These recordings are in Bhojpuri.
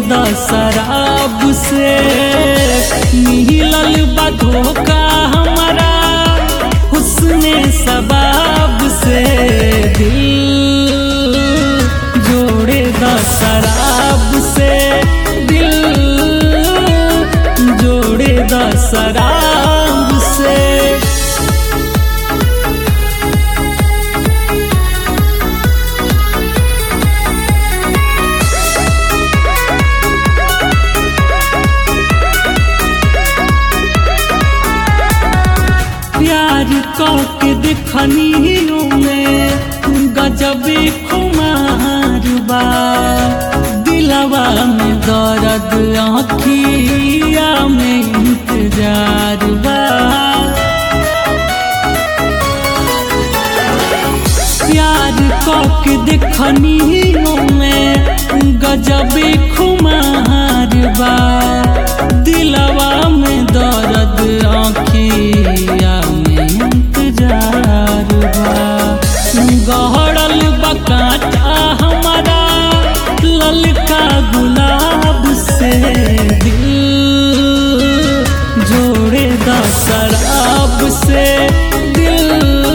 द शराब से मिलल बा धोखा हमारा हुस्ने सबाब से दिल जोड़े द शराब से दिल जोड़े द शराब से प्यार के देखनियों में गजबे खुमार बा दिलवा में दर्द आँखिया में इंतजार बा प्यार के देखनियों में गजबे खुमार बा दिलवा में दर्द आँखिया में इंतजार बा गहरल बकाटा हमारा ललका गुलाब से दिल जोड़े द शराब से दिल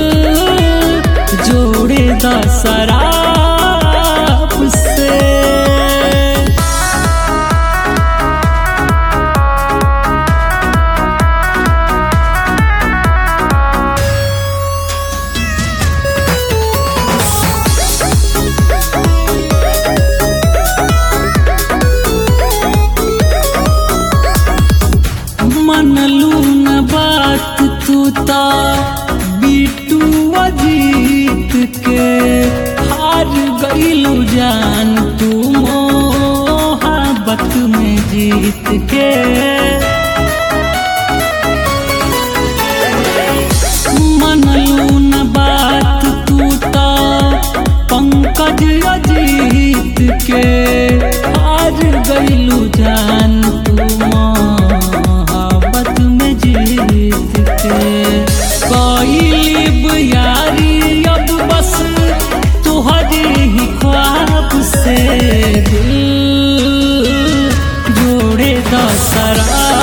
जोड़े द शराब से मनलू न बात तू ता बीटू अजीत के हार गईलू जान तू मोहब्बत में जीत के मनलू न बात तू ता पंकज अजीत के हार गईलू जान तू मोहब्बत में जीत के कईलिब यारी अब बस तुहरे ही ख्वाब से दिल जोड़े द शराब